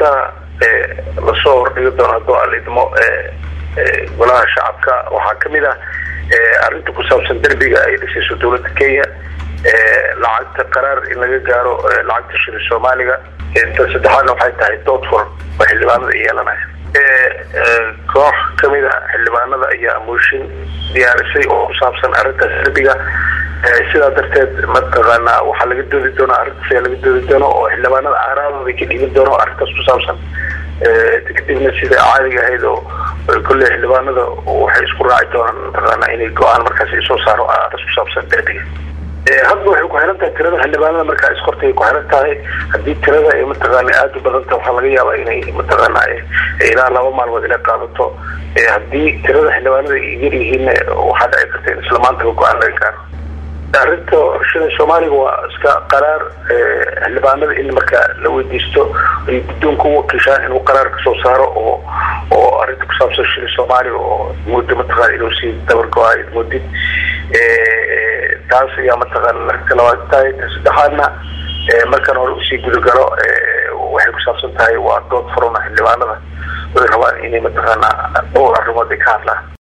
ajendaha lasoo hordhigi doono hadduu alidmo golaha shacabka waxaa kamid ah arrinta ku saabsan derbiga ay dhisayso dowladda kenya lacagta qaraar in laga gaaro lacagta shiri soomaaliga inta saddexaadna waxay tahay dood furan oo xildhibaanada yeelanaya koox kamid a xildhibaanada ayaa mooshin diyaarisay oo ku saabsan arrintaas derbiga sidaa darteed mataqaanaa waxaa laga doodi doonaa arrintaas ayaa laga doodi doona oo xildhibaanada aaraadooda ka dhiiban doono arrintaas ku saabsan kadibna sida caadiga ahayd oo kolley xildhibaanada waxay isku raaci doonaan mataqaanaa inay go-aan markaas soo saaro arrintaas ku saabsan derbiga hadba waxay ku xiran tahay tirada xildhibaanada markaa iskortay ku xiran tahay haddii tirada ay mataqaana aada u badanta waxaa laga yaabaa inay mataqaana ilaa laba maalmood inay qaadato haddii tirada xildhibaanada ay yar yihiin waxaa dhici karta in isla maantaba go-aan laga gaaro arrinta shida soomaaliga waa iska qaraar xildhibaanada in markaa la weydiisto ay guddoonka u wakiishaan inuu qaraar kasoo saaro oo oo arrinta ku saabsan shida soomaaliga oo muddo mataqaana inuu sii dabargo-ay muddid taas ayaa mataqaana arrinta labaad tahay ta saddexaadna markaan hore usii gudagalo waxay ku saabsan tahay waa dood furana xildhibaanada way rabaan inay mataqaana dhowr arrimood ay ka hadlaan